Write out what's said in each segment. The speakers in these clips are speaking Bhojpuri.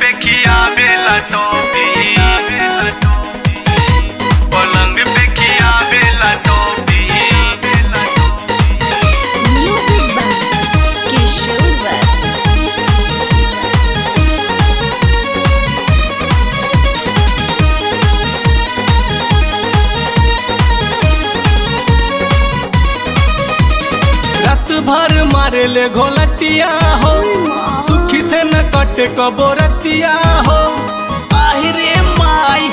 पे खियावेला टोपी पलंग पे खियावेला टोपी Music by Kishore Vats. रात भर मारे ले घोलटिया हो सुखी से न कटे कबो रतिया हो आहि रे माई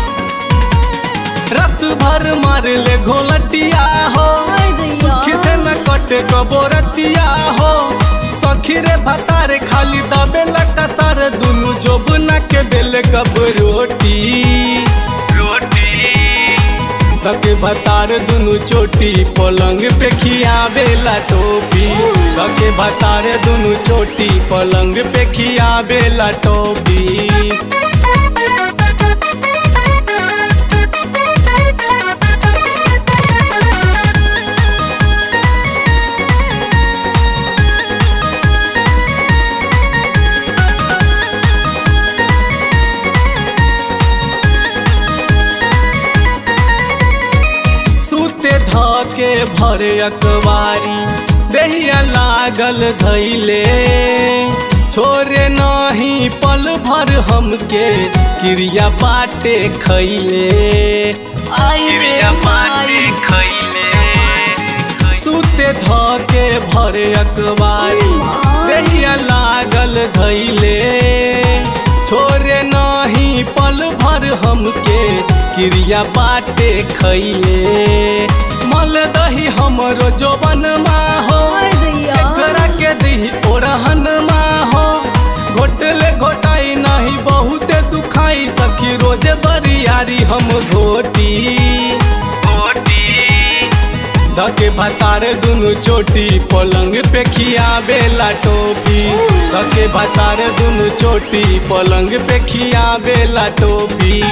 रात भर मारे ले घोलटिया हो सुखी से न कटे कबो रतिया हो सखी रे भतारे खाली दबेला कसार दुनु जोबना के बेले कब रोटी रोटी तके भतार दुनु चोटी पलंग पे खियावेला टोपी तके भतार दुनु चोटी पलंग पे खियावेला टोपी सूते धके भरे अकवारी देहिया लागल धैले छोरे नहीं पल भर हमके क्रिया बाटे खैले आई रे चिड़िया माटी माई खैले सूते धके भरे अकवारी देहिया लागल धैले छोरे नहीं पल भर हमके क्रिया बाटे खैले मल दही हमरो जोबन हो एकरा के दही ओरहन हो घोटले घोटाई नहीं बहुते दुखाई सखी रोजे बरियारी हम घोटी रोटी धके भतार दुनु चोटी पलंग पे खियावेला टोपी धके भतार दुनु चोटी पलंग पे खियावेला टोपी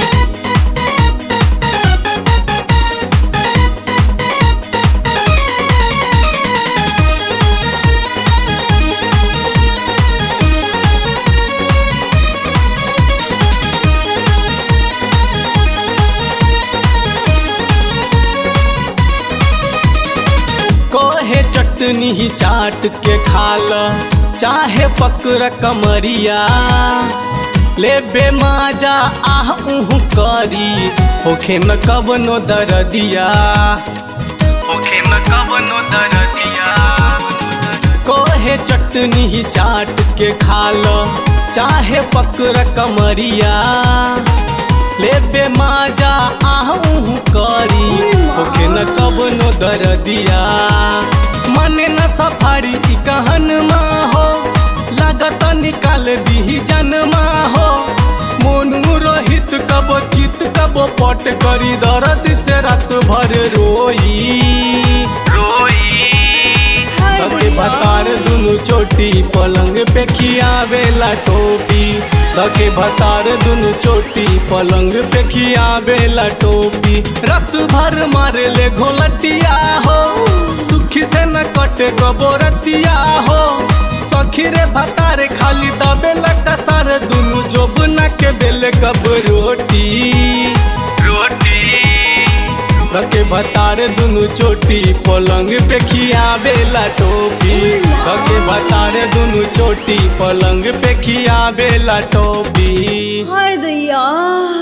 कहे चटनी ही चाट के खाल चाहे पकड़ कमरिया ले बे माजा आह उहु करी होखे न कबनो दरदिया ओखे न कवनो दरदिया कहे चटनी ही चाट के खाल चाहे पकड़ कमरिया ले बे माजा आह उहु करी होखे न कबनो दरदिया मने न सफारी की कहन मा हो लागत निकाल दी जनमा हो मोनू रोहित कबो चित कबो पट करी दर्द से रात भर रोई रोई तके भतार दुनु चोटी पलंग पे खियावेला टोपी तके भतार दुनु चोटी पलंग पे खियावेला टोपी रात भर मारे ले घोलटिया हो सुखी से न कटे गबोरतिया हो सखी रे भतारे खाली दबेला कसार दुनु जोबना के बेले कब रोटी रोटी रखे भतार दुनु चोटी पलंग पे खियावेला टोपी रखे भतार दुनु चोटी पलंग पे खियावेला टोपी हाय दैया